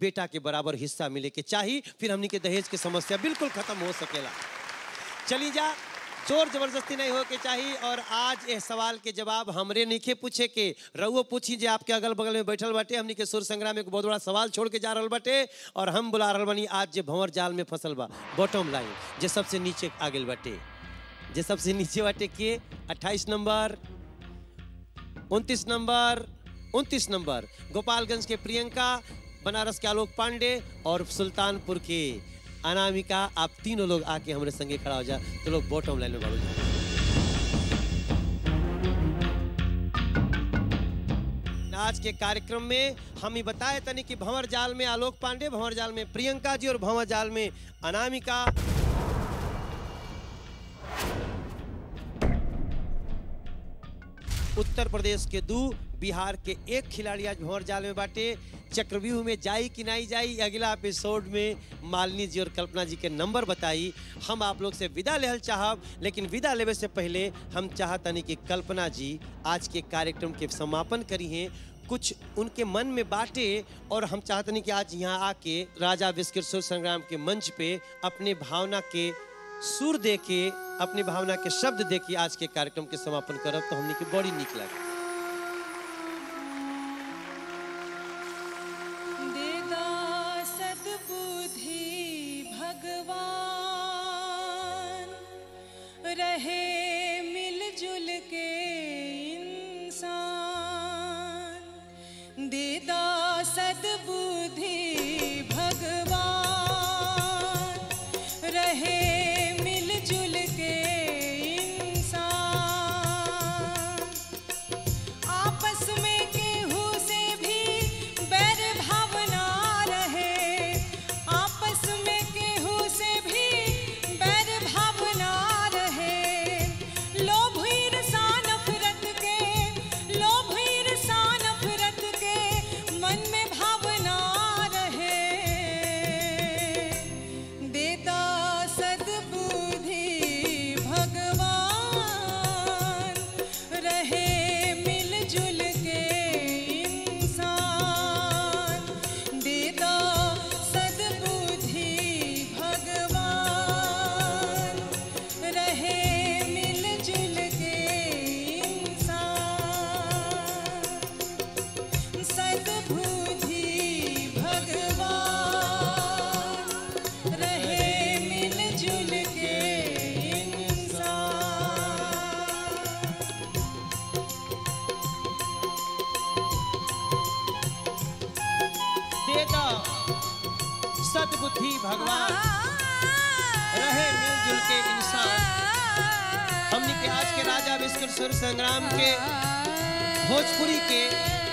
बेटा के बराबर हिस्सा मिले के चाही फिर हमनी के दहेज के समस्या बिल्कुल खत्म हो सकेला चली जा जोर जबरदस्ती नहीं हो के चाहिए और आज ये सवाल के जवाब हमरे नहीं पूछे के रउओ पूछी जे आपके अगल बगल में बैठल बाटे हमनी के सुर संग्राम एक बहुत बड़ा सवाल छोड़ के जा रहल बाटे और हम बुला रहल बानी आज जे भंवर जाल में फसल बा बॉटम लाइन जे सबसे नीचे आ गेल बाटे जे सबसे नीचे बाटे के 28 नंबर 29 नंबर 29 नंबर गोपालगंज के प्रियंका बनारस के आलोक पांडे और सुल्तानपुर के अनामिका आप तीनों लोग आके हमारे संगे खड़ा हो जा तो लोग बॉटम लाइन में बढ़ो आज के कार्यक्रम में हम ही बताए तनी कि भंवर जाल में आलोक पांडे भंवर जाल में प्रियंका जी और भंवर जाल में अनामिका उत्तर प्रदेश के दो बिहार के एक खिलाड़ी आज भंवर जाल में बाटे चक्रव्यूह में जाई कि नहीं जाई अगला एपिसोड में मालिनी जी और कल्पना जी के नंबर बताई हम आप लोग से विदा लेहल चाहब लेकिन विदा लेवे से पहले हम चाहतनी कि कल्पना जी आज के कार्यक्रम के समापन करी हैं कुछ उनके मन में बाटे और हम चाहतनी कि आज यहाँ आके राजा विस्किर संग्राम के मंच पे अपने भावना के सुर दे के अपनी भावना के शब्द दे के आज के कार्यक्रम के समापन करब तो हमने की बड़ी निक लगे देदा सद्बुद्धि भगवान रहे मिलजुल के इंसान देदा सद्बुद्धि भगवान रहे मिलजुल के इंसान आपस में केहू से भी बैर भावना रहे आपस में केहू से भी बैर भावना रहे लोभ ईर्षा नफरत के लोभ ईर्षा नफरत के मन में भावना रहे देता सद्बुद्धि भगवान रहे मिलजुल के इंसान देता सद्बुद्धि भगवान रहे मिलजुल के इंसान सद्बुद्धि भगवान रहे मिलजुल के इंसान दे दो सद्बुद्धि भगवान रहे मिलजुल के इंसान हमने के आज के राजा विश्व सुर संग्राम के भोजपुरी के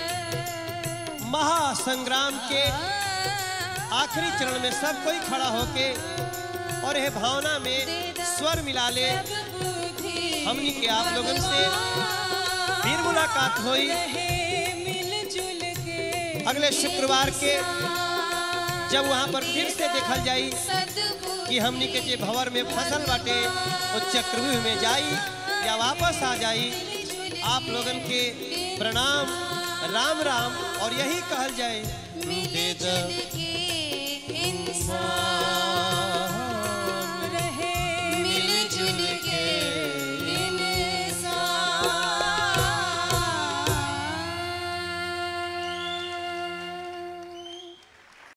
महासंग्राम के आखिरी चरण में सब कोई खड़ा होके और यह भावना में स्वर मिला ले हमनी के आप लोगन से फिर मुलाकात हुई मिलजुल के अगले शुक्रवार के जब वहां पर फिर से देखल जाई कि हमनी के जे भंवर में फसल बाटे वो चक्रव्यूह में जाई या वापस आ जाई आप लोगन के प्रणाम राम राम और यही कहल जाए दे द